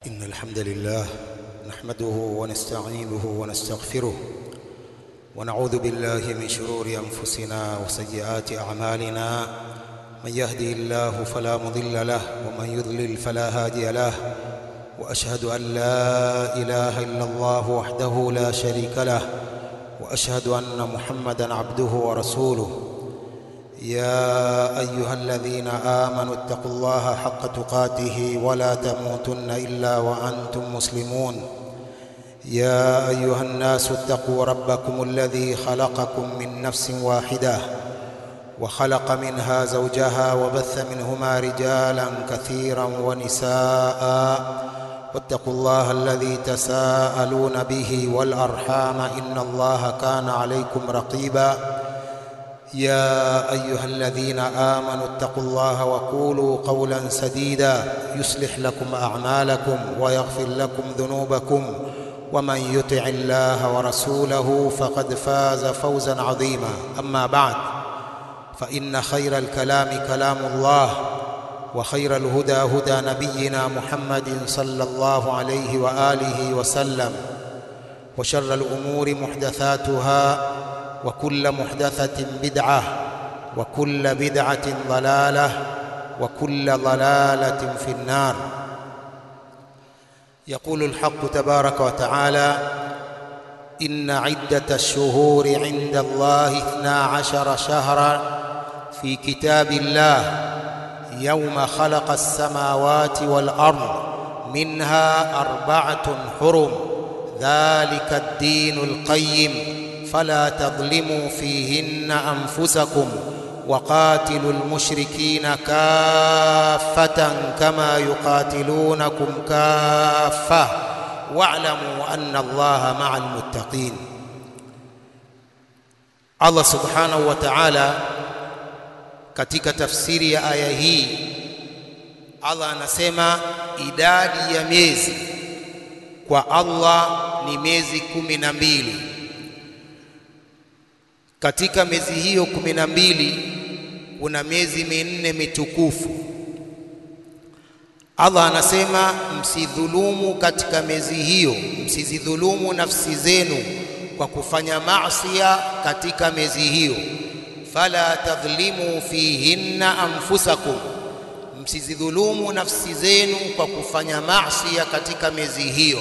إن الحمد لله نحمده ونستعينه ونستغفره ونعوذ بالله من شرور أنفسنا وسيئات أعمالنا من يهدي الله فلا مضل له ومن يضلل فلا هادي له وأشهد أن لا إله إلا الله وحده لا شريك له وأشهد أن محمدا عبده ورسوله يا أيها الذين آمنوا اتقوا الله حق تقاته ولا تموتن إلا وأنتم مسلمون يا أيها الناس اتقوا ربكم الذي خلقكم من نفس واحدة وخلق منها زوجها وبث منهما رجالا كثيرا ونساء واتقوا الله الذي تساءلون به والأرحام إن الله كان عليكم رقيبا يا أيها الذين آمنوا اتقوا الله وقولوا قولا سديدا يصلح لكم أعمالكم ويغفر لكم ذنوبكم ومن يطع الله ورسوله فقد فاز فوزا عظيما أما بعد فإن خير الكلام كلام الله وخير الهدى هدى نبينا محمد صلى الله عليه وآله وسلم وشر الأمور محدثاتها وكل محدثة بدعة وكل بدعة ضلالة وكل ضلالة في النار يقول الحق تبارك وتعالى إن عدة الشهور عند الله اثنا عشر شهرا في كتاب الله يوم خلق السماوات والأرض منها أربعة حرم ذلك الدين القيم فلا تظلموا فيهن أنفسكم وقاتلوا المشركين كافة كما يقاتلونكم كافة واعلموا أن الله مع المتقين Allah subhanahu wa ta'ala katika tafsiri ya aya hii Allah anasema idadi ya miezi kwa Allah ni miezi kumi na mbili katika miezi hiyo kumi na mbili kuna miezi minne mitukufu. Allah anasema msidhulumu katika miezi hiyo, msizidhulumu nafsi zenu kwa kufanya maasiya katika miezi hiyo. Fala tadhlimu fihinna anfusakum, msizidhulumu nafsi zenu kwa kufanya maasiya katika miezi hiyo.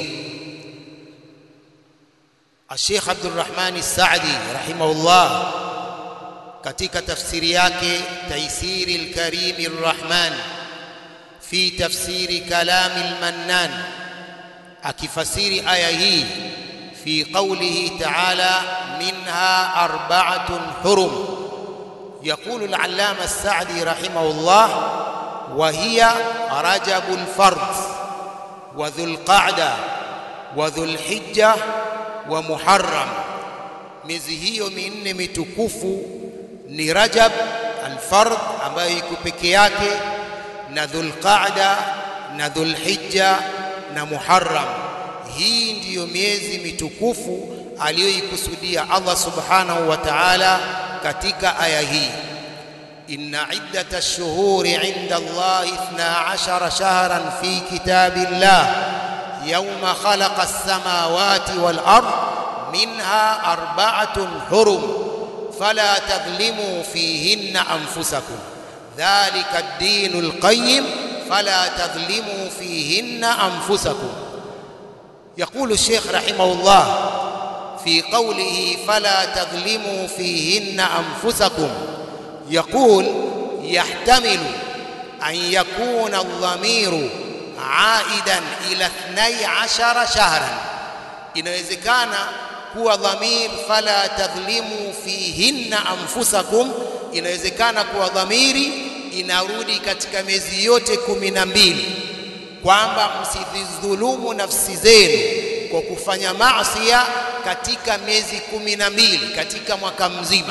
Sheikh Abdurrahmani Saadi rahimahullah katika tafsiri yake Taisiri al-Karim ar-Rahman fi tafsiri kalami al-Mannan akifasiri aya hii fi qawlihi ta'ala minha arba'atun hurum يقول العلامة السعدي رحمه الله وهي رجب الفرد وذو القعدة وذو الحجة wa Muharram. Miezi hiyo minne mitukufu ni Rajab al-Fard ambayo iko peke yake na Dhulqaada na Dhulhijja na Muharram. Hii ndiyo miezi mitukufu aliyoikusudia Allah subhanahu wa ta'ala katika aya hii. Inna iddata ash-shuhuri 'inda Allah 12 shahran fi kitabillah يوم خلق السماوات والأرض منها أربعة حرم فلا تظلموا فيهن أنفسكم ذلك الدين القيم فلا تظلموا فيهن أنفسكم يقول الشيخ رحمه الله في قوله فلا تظلموا فيهن أنفسكم يقول يحتمل أن يكون الضمير aidan ila 12 shahran, inawezekana kuwa dhamir fala tadhlimu fihinna anfusakum, inawezekana kuwa dhamiri inarudi katika miezi yote kumi na mbili, kwamba msidhulumu nafsi zenu kwa kufanya maasiya katika miezi kumi na mbili katika mwaka mzima.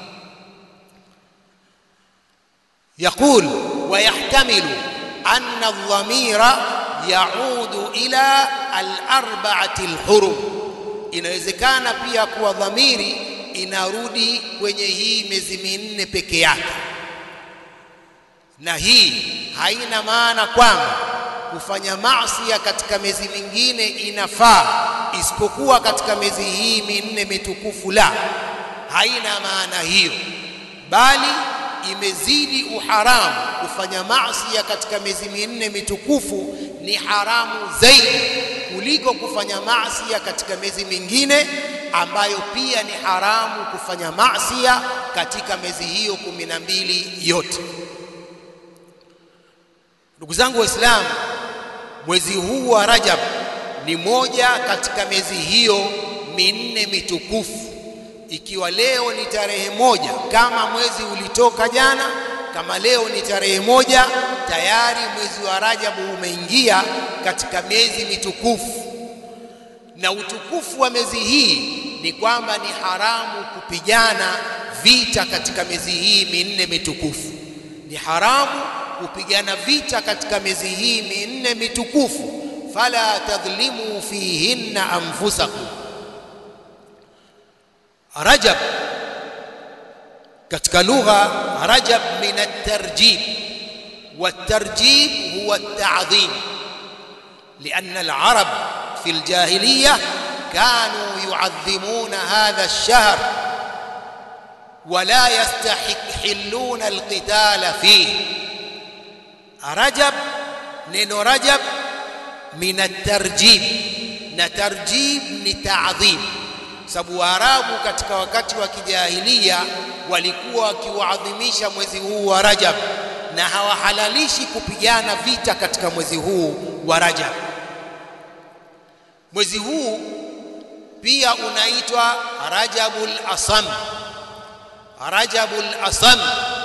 Yaqul wa yahtamilu أن الضمير يعود إلى الأربعة الحرم inawezekana pia kuwa dhamiri inarudi kwenye hii miezi minne peke yake na hii haina maana kwamba kufanya maasi katika miezi mingine inafaa isipokuwa katika miezi hii minne mitukufu la haina maana hiyo bali imezidi uharamu kufanya maasi katika miezi minne mitukufu ni haramu zaidi kuliko kufanya maasi katika miezi mingine ambayo pia ni haramu kufanya maasi katika miezi hiyo kumi na mbili yote ndugu zangu waislamu mwezi huu wa Rajab ni moja katika miezi hiyo minne mitukufu ikiwa leo ni tarehe moja kama mwezi ulitoka jana kama leo ni tarehe moja tayari mwezi wa Rajabu umeingia katika miezi mitukufu na utukufu wa miezi hii ni kwamba ni haramu kupigana vita katika miezi hii minne mitukufu ni haramu kupigana vita katika miezi hii minne mitukufu fala tadhlimu fihinna anfusakum rajab katika lugha rajab min at-tarjib والترجيب هو التعظيم لأن العرب في الجاهلية كانوا يعظمون هذا الشهر ولا يستحلون القتال فيه رجب neno rajab min at-tarjib na tarjib ni ta'dhim sababu waarabu katika wakati wa kijahilia walikuwa wakiuadhimisha mwezi huu wa rajab na hawahalalishi kupigana vita katika mwezi huu wa rajab mwezi huu pia unaitwa rajabul asam rajabul asam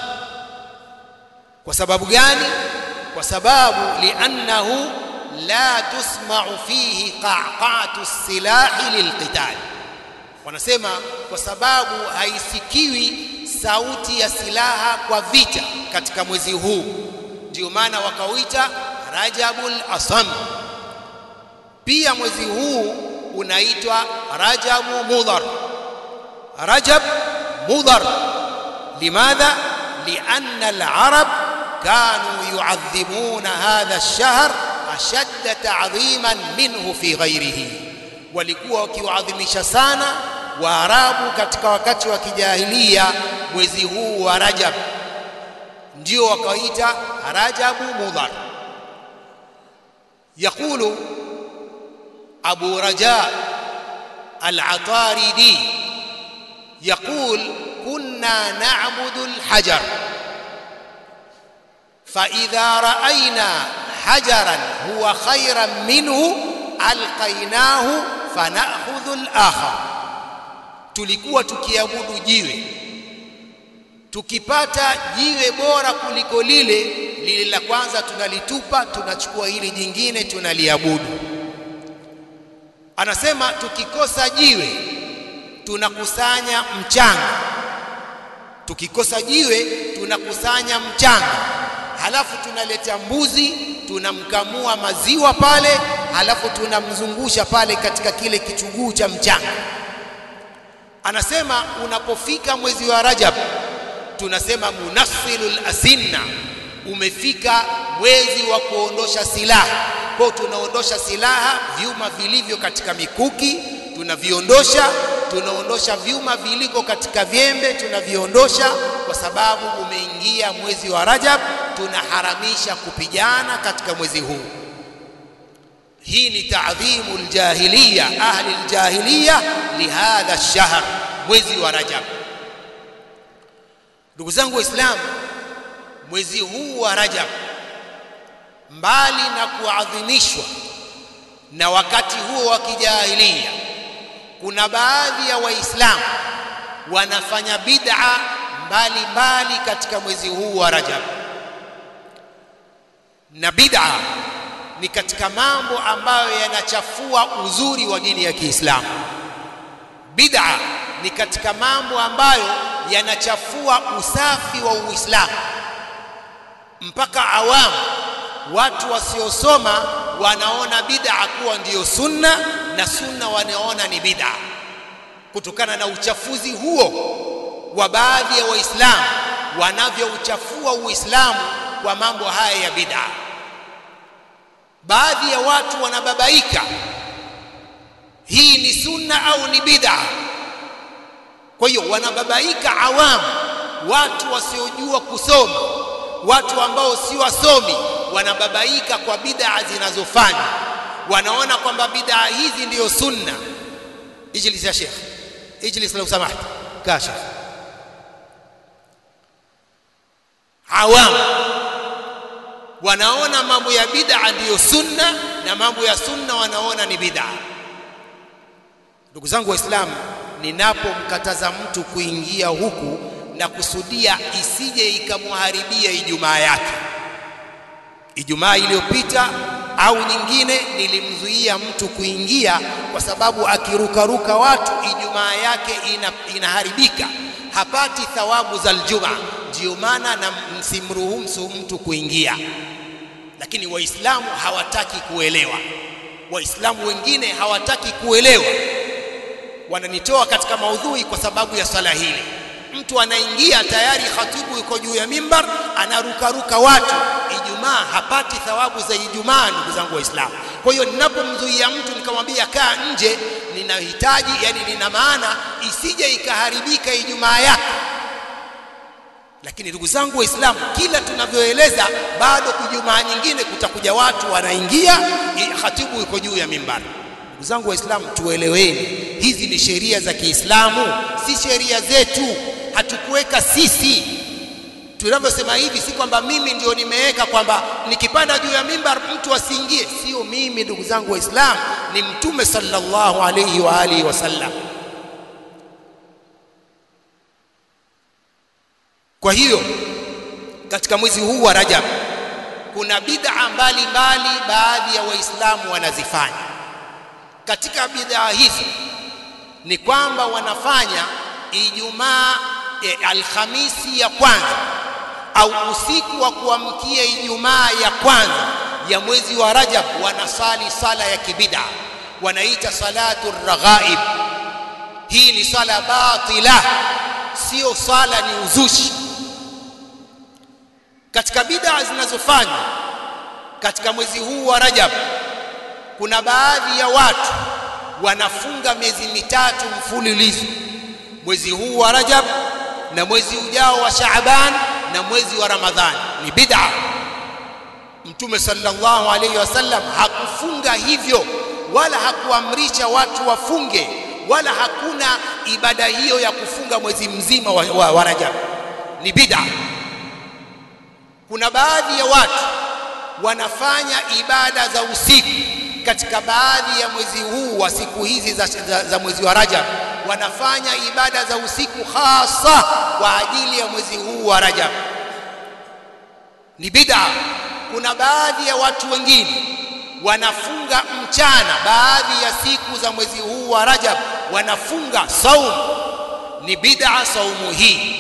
kwa sababu gani kwa sababu liannahu la tusma'u fihi qa'qa'atu silahi lilqital wanasema kwa sababu haisikiwi sauti ya silaha kwa vita katika mwezi huu ndio maana wakauita rajabul asam pia mwezi huu unaitwa rajabu mudhar rajab mudhar limadha lianna al-arab كانوا يعظمون هذا الشهر أشد تعظيما منه في غيره walikuwa wakiuadhimisha sana waarabu katika wakati wa kijahilia mwezi huu wa rajab ndio wakaita rajabu mudhar يقول أبو رجاء العطاردي يقول كنا نعبد الحجر فإذا رأينا حجرا هو خيرا منه ألقيناه فنأخذ الآخر tulikuwa tukiabudu jiwe tukipata jiwe bora kuliko lile lile la kwanza tunalitupa tunachukua hili jingine tunaliabudu anasema tukikosa jiwe tunakusanya mchanga tukikosa jiwe tunakusanya mchanga halafu tunaleta mbuzi tunamkamua maziwa pale halafu tunamzungusha pale katika kile kichuguu cha mchanga anasema unapofika mwezi wa Rajab tunasema munassilul asinna umefika mwezi wa kuondosha silaha kwa tunaondosha silaha vyuma vilivyo katika mikuki tunaviondosha tunaondosha vyuma viliko katika vyembe tunaviondosha kwa sababu umeingia mwezi wa Rajab tunaharamisha kupigana katika mwezi huu hii ni taadhimu aljahiliya ahli aljahiliya lihadha ash-shahr mwezi wa Rajab ndugu zangu waislamu mwezi huu wa Rajab mbali na kuadhimishwa na wakati huo wa kijahilia kuna baadhi ya waislamu wanafanya bid'a mbalimbali katika mwezi huu wa Rajab na bid'a ni katika mambo ambayo yanachafua uzuri wa dini ya Kiislamu bid'a ni katika mambo ambayo yanachafua usafi wa Uislamu mpaka awamu watu wasiosoma wanaona bid'a kuwa ndiyo sunna na sunna wanaona ni bid'a kutokana na uchafuzi huo wa baadhi ya waislamu wanavyouchafua uislamu kwa mambo haya ya bid'a baadhi ya watu wanababaika hii ni sunna au ni bid'a kwa hiyo wanababaika awamu watu wasiojua kusoma watu ambao si wasomi wanababaika kwa bid'a zinazofanywa wanaona kwamba bid'a hizi ndiyo sunna ijlis ya sheikh ijlis lau samaht kasha awamu wanaona mambo ya bid'a ndiyo sunna na mambo ya sunna wanaona ni bid'a ndugu zangu waislamu ninapomkataza mtu kuingia huku na kusudia isije ikamharibia ijumaa yake ijumaa iliyopita au nyingine nilimzuia mtu kuingia kwa sababu akirukaruka watu ijumaa yake ina, inaharibika hapati thawabu za aljuma ndio maana na msimruhusu mtu kuingia lakini waislamu hawataki kuelewa waislamu wengine hawataki kuelewa wananitoa katika maudhui kwa sababu ya swala hili mtu anaingia tayari khatibu yuko juu ya mimbar anarukaruka watu ijumaa hapati thawabu za ijumaa ndugu zangu waislamu kwa hiyo ninapomzuia mtu nikamwambia kaa nje ninahitaji yani nina maana isije ikaharibika ijumaa yake lakini ndugu zangu waislamu kila tunavyoeleza bado kujumaa nyingine kutakuja watu wanaingia khatibu yuko juu ya mimbar ndugu zangu waislamu tueleweni hizi ni sheria za Kiislamu si sheria zetu hatukuweka sisi tunavyosema hivi si kwamba mimi ndio nimeweka kwamba nikipanda juu ya mimbar mtu asiingie sio mimi ndugu zangu waislamu ni mtume sallallahu alayhi wa alihi wasallam kwa hiyo katika mwezi huu wa Rajab kuna bid'a mbalimbali baadhi ya waislamu wanazifanya katika bid'a hizi ni kwamba wanafanya Ijumaa e, Alhamisi ya kwanza au usiku wa kuamkia Ijumaa ya kwanza ya mwezi wa Rajab wanasali sala ya kibida wanaita salatu raghaib hii ni sala batila sio sala ni uzushi katika bid'a zinazofanywa katika mwezi huu wa Rajab kuna baadhi ya watu wanafunga miezi mitatu mfululizo mwezi huu wa Rajab na mwezi ujao wa Shaaban na mwezi wa Ramadhani ni bid'a Mtume sallallahu alayhi wasallam hakufunga hivyo wala hakuamrisha watu wafunge wala hakuna ibada hiyo ya kufunga mwezi mzima wa, wa, wa Rajab ni bid'a kuna baadhi ya watu wanafanya ibada za usiku katika baadhi ya mwezi huu wa siku hizi za, za, za mwezi wa Rajab wanafanya ibada za usiku hasa kwa ajili ya mwezi huu wa Rajab ni bid'a kuna baadhi ya watu wengine wanafunga mchana baadhi ya siku za mwezi huu wa Rajab wanafunga saum ni bid'a saumu hii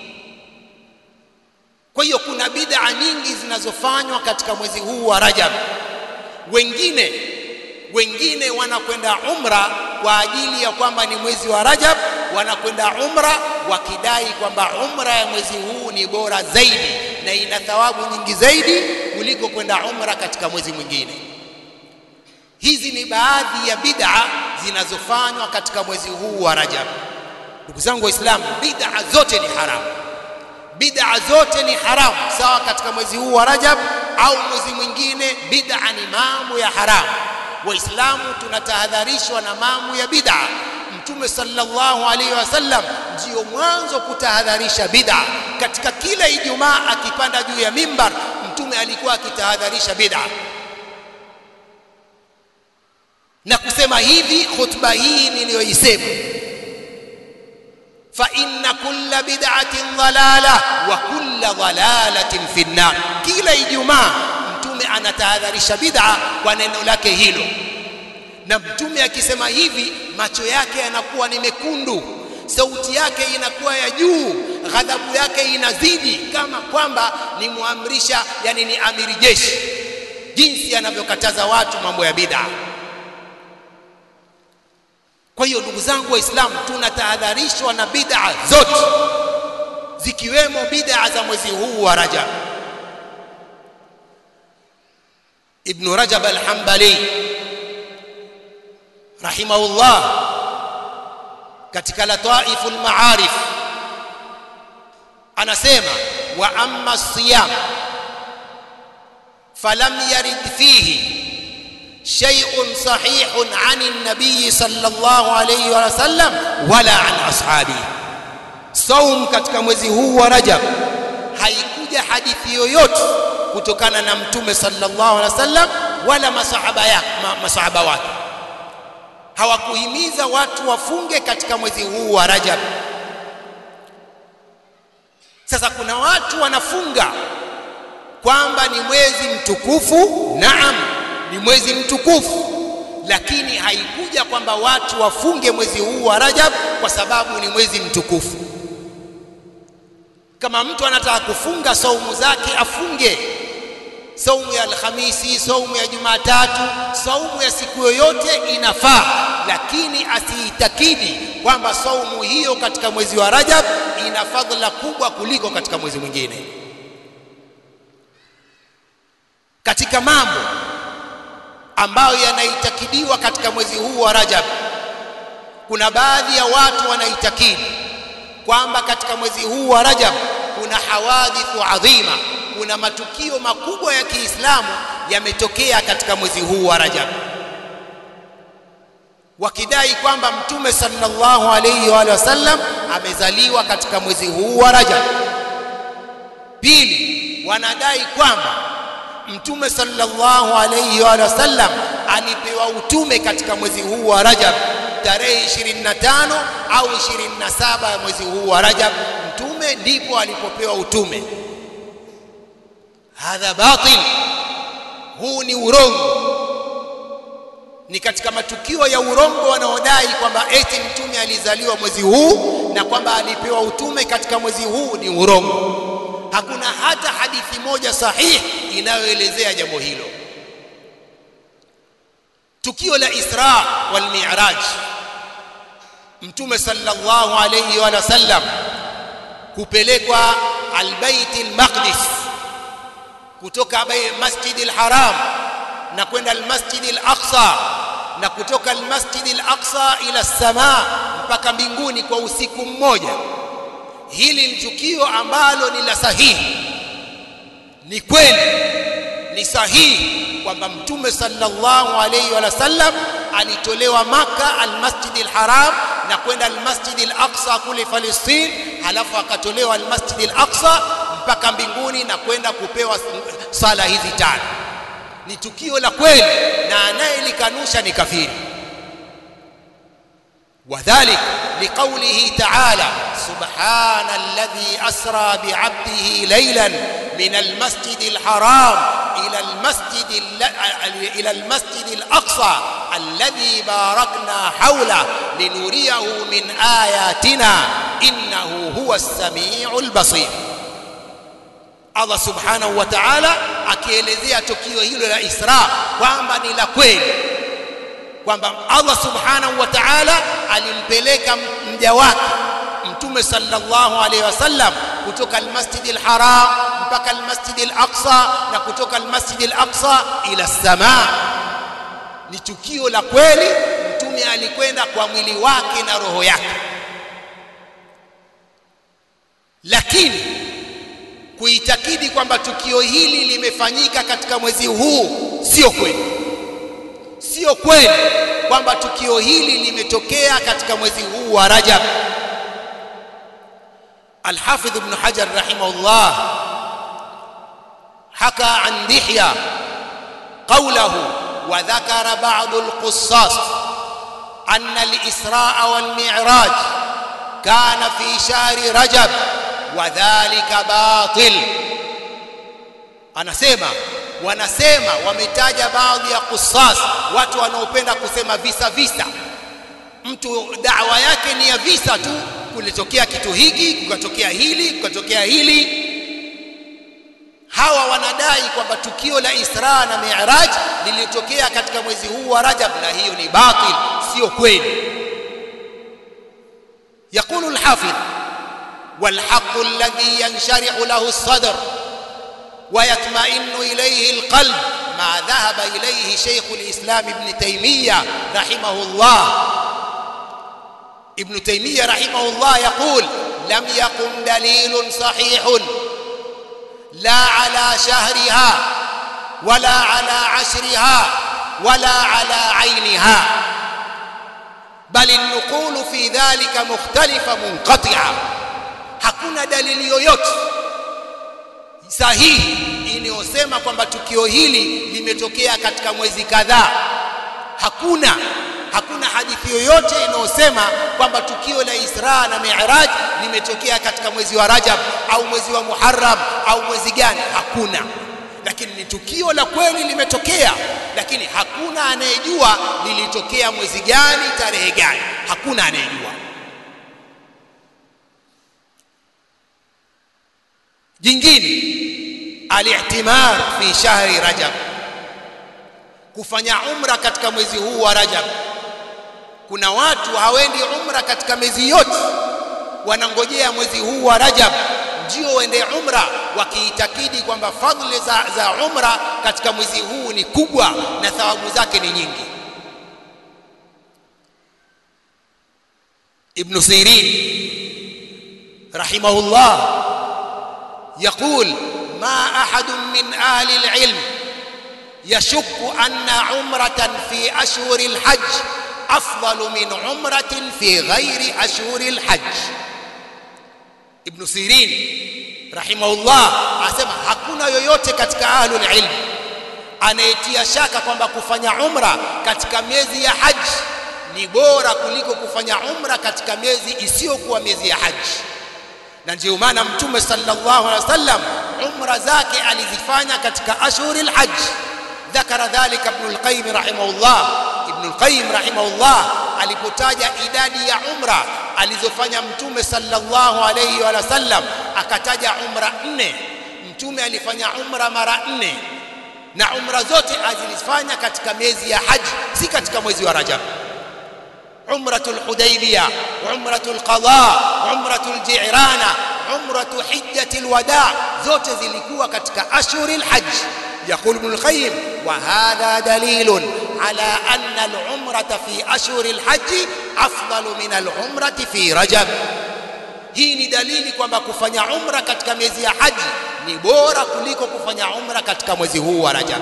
kwa hiyo kuna bid'a nyingi zinazofanywa katika mwezi huu wa Rajab wengine wengine wanakwenda umra kwa ajili ya kwamba ni mwezi wa Rajab wanakwenda umra wakidai kwamba umra ya mwezi huu ni bora zaidi na ina thawabu nyingi zaidi kuliko kwenda umra katika mwezi mwingine hizi ni baadhi ya bid'a zinazofanywa katika mwezi huu wa Rajab ndugu zangu waislamu bid'a zote ni haramu bid'a zote ni haramu sawa katika mwezi huu wa Rajab au mwezi mwingine bid'a ni mambo ya haramu waislamu tunatahadharishwa na mambo ya bid'a mtume sallallahu alaihi wasallam ndio mwanzo kutahadharisha bid'a katika kila ijumaa akipanda juu ya mimbar mtume alikuwa akitahadharisha bid'a na kusema hivi khutba hii niliyoisema fa inna kulla bid'atin dhalala wa kulla dhalalatin fi nnar kila ijumaa mtume anatahadharisha bid'a kwa neno lake hilo na mtume akisema hivi macho yake yanakuwa ni mekundu sauti yake inakuwa ya juu ghadhabu yake inazidi kama kwamba ni muamrisha yani ni amiri jeshi jinsi anavyokataza watu mambo ya bid'a kwa hiyo ndugu zangu waislamu tunatahadharishwa na bid'a zote zikiwemo bid'a za mwezi huu wa Rajab ibn rajab al-hanbali rahimahullah katika lataiful maarif anasema wa amma siyam falam yarid fihi شيء صحيح عن النبي صلى الله عليه وسلم ولا عن أصحابه صوم katika mwezi huu wa Rajab haikuja hadithi yoyote kutokana na mtume sallallahu alaihi wasallam wala masahaba yake masahaba wake hawakuhimiza watu wafunge katika mwezi huu wa Rajab sasa kuna watu wanafunga kwamba ni mwezi mtukufu naam ni mwezi mtukufu lakini haikuja kwamba watu wafunge mwezi huu wa Rajab kwa sababu ni mwezi mtukufu kama mtu anataka kufunga saumu zake afunge saumu ya Alhamisi, saumu ya Jumatatu, saumu ya siku yoyote inafaa, lakini asiitakidi kwamba saumu hiyo katika mwezi wa Rajab ina fadhila kubwa kuliko katika mwezi mwingine. Katika mambo ambayo yanaitakidiwa katika mwezi huu wa Rajab, kuna baadhi ya watu wanaitakidi kwamba katika mwezi huu wa Rajab kuna hawadithu adhima, kuna matukio makubwa ya Kiislamu yametokea katika mwezi huu wa Rajab, wakidai kwamba Mtume sallallahu alayhi wa sallam amezaliwa katika mwezi huu wa Rajab. Pili, wanadai kwamba Mtume sallallahu alayhi wa sallam alipewa utume katika mwezi huu wa Rajab tarehe 25 au 27 ya mwezi huu wa Rajab, mtume ndipo alipopewa utume. Hadha batil, huu ni urongo, ni katika matukio ya urongo wanaodai kwamba eti mtume alizaliwa mwezi huu na kwamba alipewa utume katika mwezi huu, ni urongo. Hakuna hata hadithi moja sahihi inayoelezea jambo hilo. Tukio la Isra wal Mi'raj, Mtume sallallahu alayhi wa sallam kupelekwa Albayt Almaqdis kutoka Masjid Alharam na kwenda Almasjid Alaqsa na kutoka Almasjid Alaqsa ila samaa mpaka mbinguni kwa usiku mmoja. Hili ni tukio ambalo ni la sahihi, ni kweli, ni sahihi kwamba mtume sallallahu alayhi wa sallam alitolewa Maka almasjid alharam na kwenda almasjid alaqsa kule Palestine, halafu akatolewa almasjid alaqsa mpaka mbinguni na kwenda kupewa sala hizi tano. Ni tukio la kweli, na anayelikanusha ni kafiri. وذلك لقوله تعالى سبحان الذي أسرى بعبده ليلا من المسجد الحرام إلى المسجد إلى المسجد الأقصى الذي باركنا حوله لنريه من آياتنا إنه هو السميع البصير Allah subhanahu wa ta'ala akielezea tukio hilo la Isra kwamba ni la kweli kwamba Allah subhanahu wa ta'ala alimpeleka mja wake mtume sallallahu alaihi wasallam kutoka almasjid alharam mpaka almasjid alaqsa na kutoka almasjid alaqsa ila samaa ni tukio la kweli mtume alikwenda kwa mwili wake na roho yake lakini kuitakidi kwamba tukio hili limefanyika katika mwezi huu sio kweli sio kweli kwamba tukio hili limetokea katika mwezi huu wa Rajab. Al-Hafidh Ibn Hajar rahimahullah haka an Dihya qawlahu wa dhakara ba'd al-qussas anna al-Isra wal Mi'raj kana fi shahri Rajab wa dhalika batil, anasema wanasema wametaja baadhi ya kusas, watu wanaopenda kusema visa visa. Mtu dawa yake ni ya visa tu, kulitokea kitu hiki, kukatokea hili, kukatokea hili. Hawa wanadai kwamba tukio la Isra na Mi'raj lilitokea katika mwezi huu wa Rajab, na hiyo ni batil, sio kweli. يقول الحافظ والحق الذي ينشرح له الصدر ويطمئن إليه القلب ما ذهب إليه شيخ الإسلام ابن تيمية رحمه الله ابن تيمية رحمه الله يقول لم يقم دليل صحيح لا على شهرها ولا على عشرها ولا على عينها بل النقول في ذلك مختلفة منقطعة hakuna dalili yoyote sahihi inayosema kwamba tukio hili limetokea katika mwezi kadhaa hakuna hakuna hadithi yoyote inayosema kwamba tukio la Isra na Mi'raj limetokea katika mwezi wa Rajab au mwezi wa Muharram au mwezi gani hakuna lakini ni tukio la kweli limetokea lakini hakuna anayejua lilitokea mwezi gani tarehe gani hakuna anayejua jingine al-i'timar fi shahri rajab kufanya umra katika mwezi huu wa rajab kuna watu hawendi umra katika miezi yote wanangojea mwezi huu wa rajab ndio waende umra wakiitakidi kwamba fadhili za, za umra katika mwezi huu ni kubwa na thawabu zake ni nyingi ibn sirin rahimahullah يقول ما أحد من أهل العلم يشك أن عمرة في أشهر الحج أفضل من عمرة في غير أشهر الحج ابن سيرين رحمه الله asema hakuna yoyote katika ahlul ilm anayetia shaka kwamba kufanya umra katika miezi ya haji ni bora kuliko kufanya umra katika miezi isiyokuwa miezi ya haji na ndio maana mtume sallallahu alaihi wasallam umra zake alizifanya katika ashhuril hajj ذكر ذلك ابن القيم رحمه الله ابن القيم رحمه الله alipotaja idadi ya umra alizofanya mtume sallallahu alayhi wa sallam akataja umra nne mtume alifanya umra mara nne na umra zote azilifanya katika miezi ya haji si katika mwezi wa rajab عمرة الحديبية عمرة القضاء عمرة الجعرانة عمرة حجة الوداع zote zilikuwa katika ashhur alhajj يقول ابن القيم وهذا دليل على أن العمرة في أشهر الحج أفضل من العمرة في رجب hii ni dalili kwamba kufanya umra katika miezi ya haji ni bora kuliko kufanya umra katika mwezi huu wa Rajab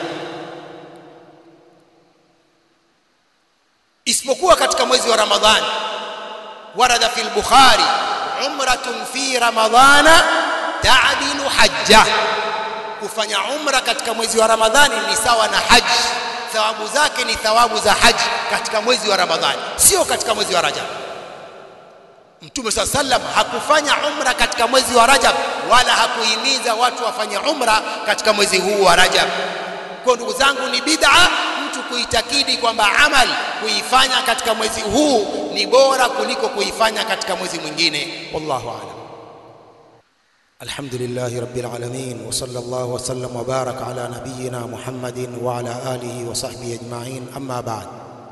isipokuwa katika mwezi wa Ramadhani warada fi al-Bukhari umratun fi ramadhana ta'dilu hajja kufanya umra katika mwezi wa Ramadhani ni sawa na haji thawabu zake ni thawabu za haji katika mwezi wa Ramadhani sio katika mwezi wa Rajab Mtume swalla sallam hakufanya umra katika mwezi wa Rajab wala hakuhimiza watu wafanye umra katika mwezi huu wa Rajab kwa ndugu zangu ni bid'a mtu kuitakidi kwamba amal kuifanya katika mwezi huu ni bora kuliko kuifanya katika mwezi mwingine wallahu a'lam الحمد لله رب العالمين وصلى الله وسلم وبارك على نبينا محمد وعلى آله وصحبه أجمعين أما بعد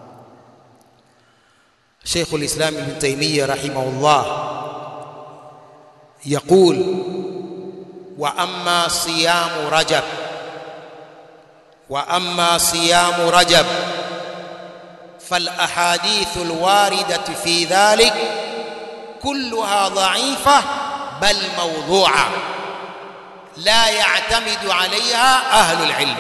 شيخ الإسلام ابن تيمية رحمه الله يقول وأما صيام رجب وأما صيام رجب فالأحاديث الواردة في ذلك كلها ضعيفة بل موضوعة لا يعتمد عليها أهل العلم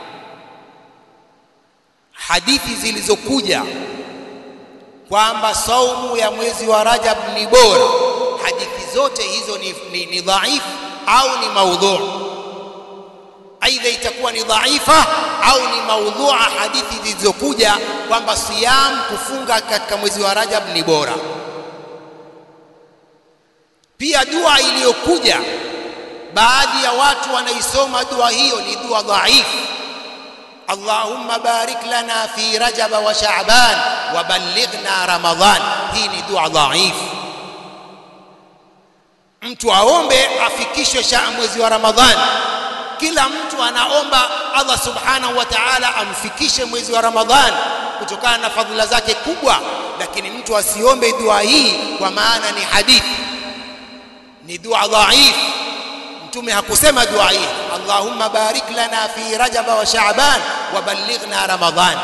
hadithi zilizokuja kwamba saumu ya mwezi wa Rajab ni bora, hadithi zote hizo ni, ni, ni dhaifu au ni maudhu. Aidha itakuwa ni dhaifa au ni maudhua, hadithi zilizokuja kwamba siyam, kufunga katika mwezi wa Rajab ni bora. Pia dua iliyokuja, baadhi ya watu wanaisoma dua hiyo ni dua dhaifu. Allahumma barik lana fi Rajab wa Sha'ban wa ballighna Ramadhan. Hii ni dua dhaifu. Mtu aombe afikishwe sha mwezi wa Ramadhani. Kila mtu anaomba Allah subhanahu wa ta'ala amfikishe mwezi wa Ramadhani kutokana na fadhila zake kubwa, lakini mtu asiombe dua hii kwa maana ni hadithi, ni dua dhaifu. Mtume hakusema dua hii allahumma barik lana fi rajaba wa sha'ban wa ballighna ramadan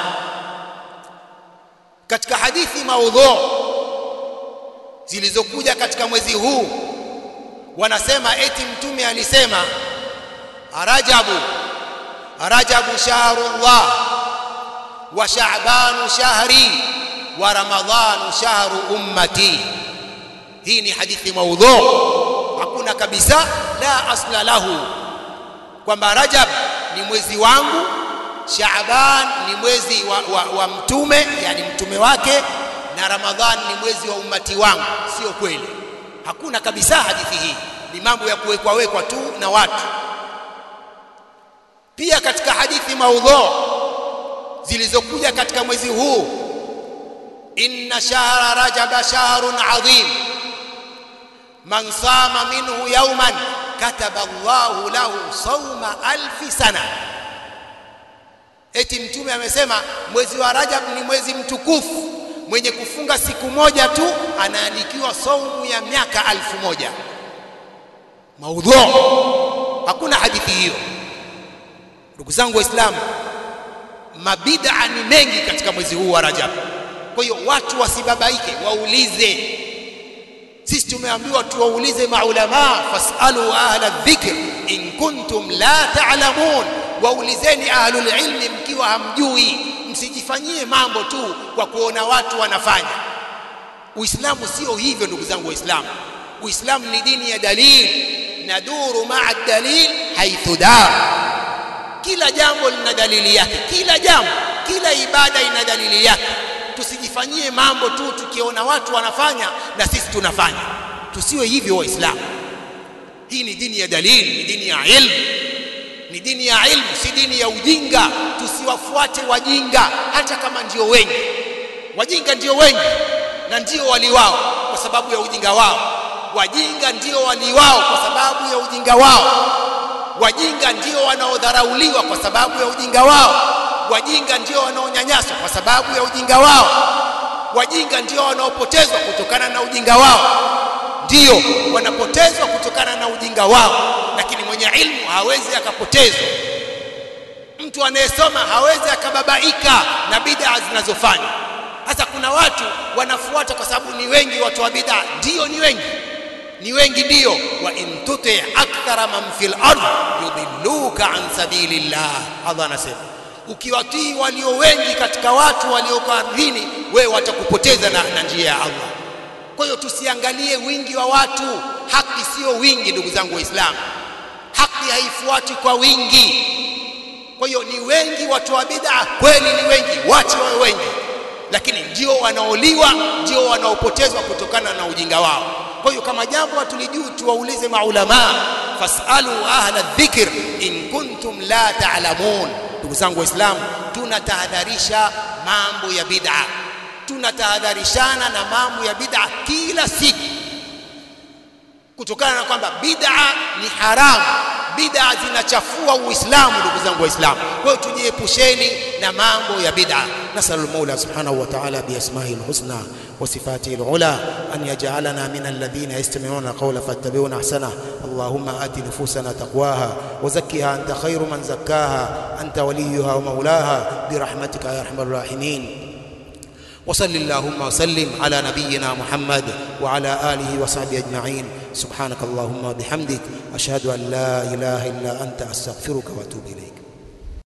katika hadithi maudhu zilizokuja katika mwezi huu wanasema eti mtume alisema rajabu rajabu shahrullah wa sha'banu shahri wa ramadhanu shahru ummati hii ni hadithi maudhu hakuna kabisa la asla lahu kwamba rajab ni mwezi wangu shaaban ni mwezi wa, wa, wa mtume yani mtume wake na ramadhan ni mwezi wa ummati wangu sio kweli hakuna kabisa hadithi hii ni mambo ya kuwekwa wekwa tu na watu pia katika hadithi maudhu zilizokuja katika mwezi huu inna shahra rajaba shahrun adhim man sama minhu yawman kataba Allahu lahu sawma alfi sana eti mtume amesema mwezi wa Rajab ni mwezi mtukufu mwenye kufunga siku moja tu anaandikiwa saumu ya miaka alfu moja maudhu hakuna hadithi hiyo ndugu zangu waislamu mabid'a ni mengi katika mwezi huu wa Rajab kwa hiyo watu wasibabaike waulize sisi tumeambiwa tuwaulize maulama fasalu ahla dhikr in kuntum la ta'lamun waulizeni ahlul ilmi mkiwa hamjui msijifanyie mambo tu kwa kuona watu wanafanya uislamu sio hivyo ndugu zangu waislamu uislamu ni dini ya dalil naduru ma'a dalil haithu dar kila jambo lina dalili yake kila jambo kila ibada ina dalili yake tusijifanyie mambo tu tukiona watu wanafanya na sisi tunafanya tusiwe hivyo waislamu hii ni dini ya dalili ni dini ya ilmu ni dini ya ilmu si dini ya ujinga tusiwafuate wajinga hata kama ndio wengi wajinga ndio wengi na ndio waliwao kwa sababu ya ujinga wao wajinga ndio waliwao kwa sababu ya ujinga wao wajinga ndio wanaodharauliwa kwa sababu ya ujinga wao wajinga ndio wanaonyanyaswa kwa sababu ya ujinga wao wajinga ndio wanaopotezwa kutokana na ujinga wao ndio wanapotezwa kutokana na ujinga wao lakini mwenye ilmu hawezi akapotezwa mtu anayesoma hawezi akababaika na bid'a zinazofanya sasa kuna watu wanafuata kwa sababu ni wengi watu wa bid'a ndio ni wengi ni wengi ndio wa in tuti akthara man fil ard yudilluka an sabilillah Allah anasema ukiwatii walio wengi katika watu walioko ardhini wewe watakupoteza na, na njia ya Allah kwa hiyo tusiangalie wingi wa watu haki sio wingi ndugu zangu waislamu haki haifuati kwa wingi kwa hiyo ni wengi watu wa bid'a kweli ni wengi wache wawe wengi lakini ndio wanaoliwa ndio wanaopotezwa kutokana na ujinga wao kwa hiyo kama jambo hatulijui tuwaulize maulama fasalu ahla dhikr in kuntum la ta'lamun ndugu zangu waislamu tunatahadharisha mambo ya bid'a tunatahadharishana na mambo ya bid'a kila siku kutokana na kwamba bid'a ni haramu bid'a zinachafua uislamu ndugu zangu waislamu kwa hiyo tujiepusheni na mambo ya bid'a نسأل المولى سبحانه وتعالى بأسمائه الحسنى وصفاته العلى أن يجعلنا من الذين يستمعون القول فاتبعون أحسنه اللهم آت نفوسنا تقواها وزكها أنت خير من زكاها أنت وليها ومولاها برحمتك يا أرحم الراحمين وصل اللهم وسلم على نبينا محمد وعلى آله وصحبه أجمعين سبحانك اللهم وبحمدك أشهد أن لا إله إلا أنت أستغفرك وأتوب إليك